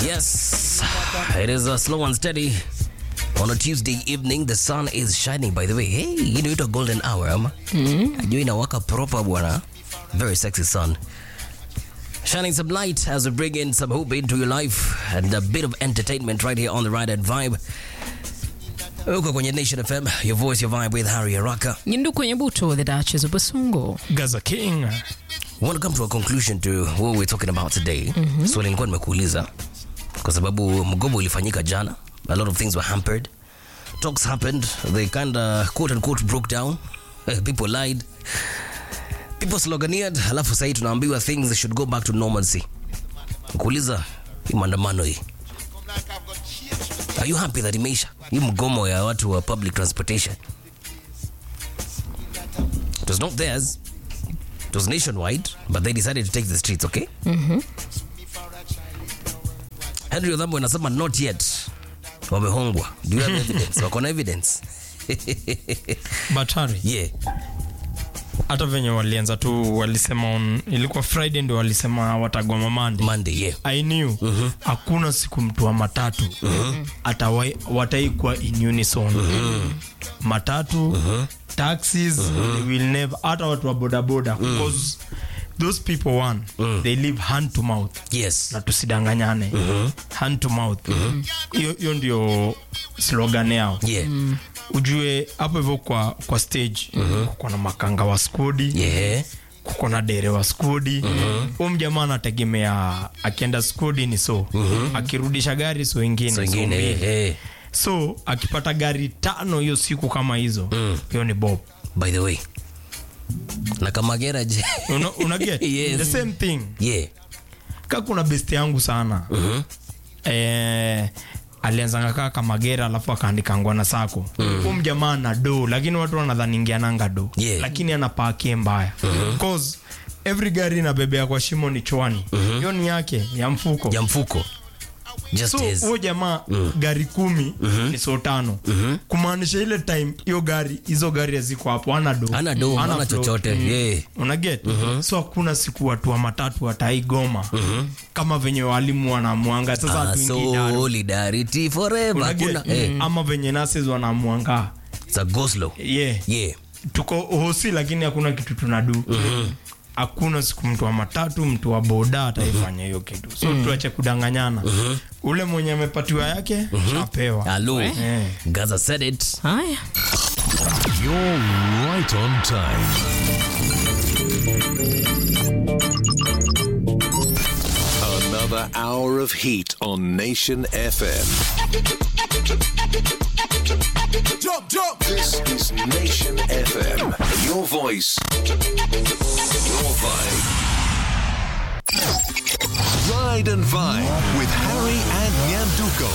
Yes, it is a slow and steady. On a Tuesday evening, the sun is shining. By the way, hey, you know it a golden hour, ama? Mm. You inawaka proper bwana. Very sexy sun. Shining some light as we bring in some hope into your life and a bit of entertainment right here on the Ride and Vibe. Uko kwenye Nation FM, your voice, your vibe with Harry Araka. Nyindu kwenye buto, the Duchess of Basungo. Gaza King. We want to come to a conclusion to what we're talking about today. Mm-hmm. Swali nilikuwa nimekuuliza kwa sababu mgomo ulifanyika jana. A lot of things were hampered. Talks happened. They kind of quote unquote broke down. People lied. People sloganeered. Alafu sahii tunaambiwa things should go back to normalcy. Kuuliza hii maandamano hii. Are you happy that imeisha? Hii mgomo ya watu wa public transportation. It was not theirs. It was nationwide, but they decided to take the streets, okay? Mm-hmm. Henry Odhambo anasema not yet. Wamehongwa. Do you have evidence? Wako na evidence? But Harry, Yeah. hata venye walianza tu walisema on, ilikuwa Friday ndio walisema watagoma Monday. Monday, yeah. I knew hakuna siku mtu wa matatu atawai wataikuwa in unison matatu taxis they will never hata watu wa bodaboda because those people one they live hand to mouth Yes. na tusidanganyane hand to mouth hiyo hiyo ndio slogan yao Yeah. ujue hapo hivyo kwa, kwa stage kuko na makanga wa skodi Yeah. kuko na dere wa skodi huu mjamaa anategemea akienda skodi ni so akirudisha gari so ingine So so ingine, mbili. eh. so akipata gari tano hiyo siku kama hizo hiyo ni bob By the way. Na kama garage. una, una get Yes. the same thing yeah. ka kuna best yangu sana eh, alianzanga kaa kamagera alafu akaandikangwa na sako mm. mjamaa na do lakini watu wanadhaningiananga do Yeah. lakini anapakie mbaya cause every gari inabebea kwa shimo ni chwani hiyo ni yake ya mfuko Ya mfuko. Just so is. huo jamaa gari kumi ni so tano kumaanisha ile time hiyo gari hizo gari haziko hapo ana do Hana do, hana float. chochote. Mm. Yeah. unaget so hakuna siku watu wa matatu wataigoma kama venye walimu wanamwanga sasa Ah, hatuingii daru. solidarity forever. Unaget? Hakuna eh. ama venye nurses wanamwanga It's a go slow. yeah. Yeah. tuko hosi lakini hakuna kitu tunadu hakuna siku mtu wa matatu mtu wa boda ataifanya hiyo kitu so tuache kudanganyana ule mwenye amepatiwa yake apewa Hello. Eh. Gaza said it. Haya. You're right on time. Another hour of heat on Nation FM. Jump, jump. This is Nation FM. Your voice, your vibe. Ride and Vibe with Harry and Nyanduko.